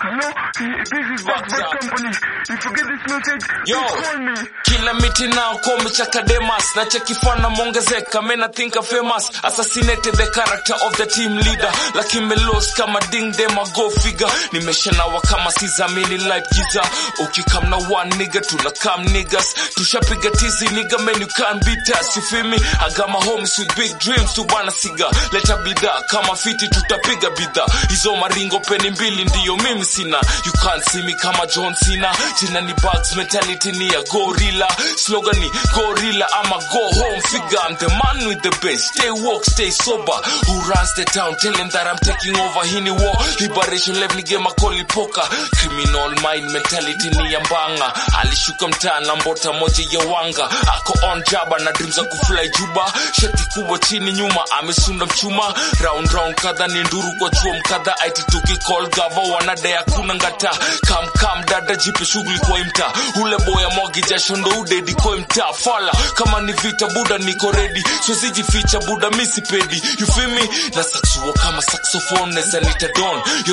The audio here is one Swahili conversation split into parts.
Hello, this is What's Backbird up? Company. If you get this message, Yo. please call me. kila miti nao komecha kademas na chekifana mongezeka mena think I'm famous assassinated the character of the team leader lakini melos kama ding dem a go figure nimeshanawa kama sizamini life giza ukikam na one nigga tuna kam niggas tushapiga tizi nigga man you can't beat us you feel me I got my homies with big dreams tu bana siga leta bidhaa kama fiti tutapiga bidhaa hizo maringo peni mbili ndiyo mimi sina you can't see me kama John Cena jina ni bugs mentality ni ya gorilla slogan ni gorilla ama go home figure I'm the man with the best stay woke stay sober who runs the town tell him that I'm taking over hii ni war liberation left ni game akoli poker criminal mind mentality ni ya mbanga alishuka mtaa na mbota moja ya wanga ako on jaba na dreams za kufly juba shati kubwa chini nyuma amesunda mchuma round round kadha ni nduru kwa chuo mkadha aitituki call gava wanade hakuna ngata kam kam dada jipe shughuli kwa imta ule boya mwagi jasho ndo udedi kwa imta fala kama ni vita buda niko ready siwezijificha buda misipedi you feel me na saxuo kama saxophone neza nita don yo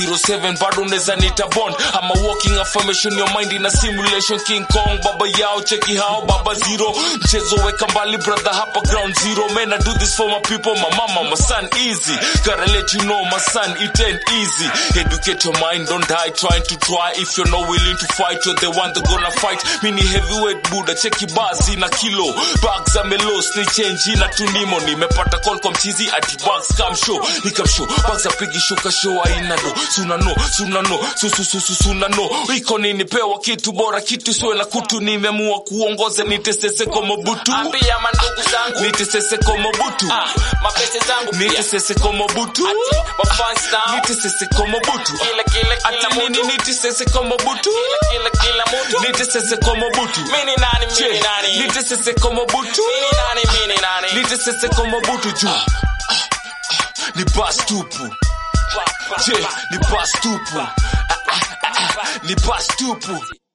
007 bado neza nita bond ama walking affirmation your mind in a simulation king kong baba yao cheki hao baba zero mchezo weka mbali brother hapa ground zero man I do this for my people my mama my son easy gotta let you know my son it ain't easy educate your mind don't die trying to try if you're not willing to fight you're the one that gonna fight mini heavyweight buda cheki basi na kilo bags za melos ni change na tunimo nimepata call kwa mchizi ati bags come show nikam show bags za pigi shuka show aina do suna no suna no su su su su suna no iko nini pewa kitu bora kitu siwe na kutu nimeamua kuongoza nitesese kwa mobutu ambia mandugu zangu nitesese kwa mobutu ah, mapese zangu pia nitesese kwa mobutu ati wafans nao nitesese kwa mobutu kila kila kila ati nini mtu nitesese kwa mobutu kila kila kila mtu nitesese kwa mobutu mini nani mini Che, nani nitesese kwa mobutu mini nani mini nani nitesese kwa mobutu juu ni bas tupu Pa, pa, je pa. ni bas tupu Ah, ah, ah, ah, ni bas tupu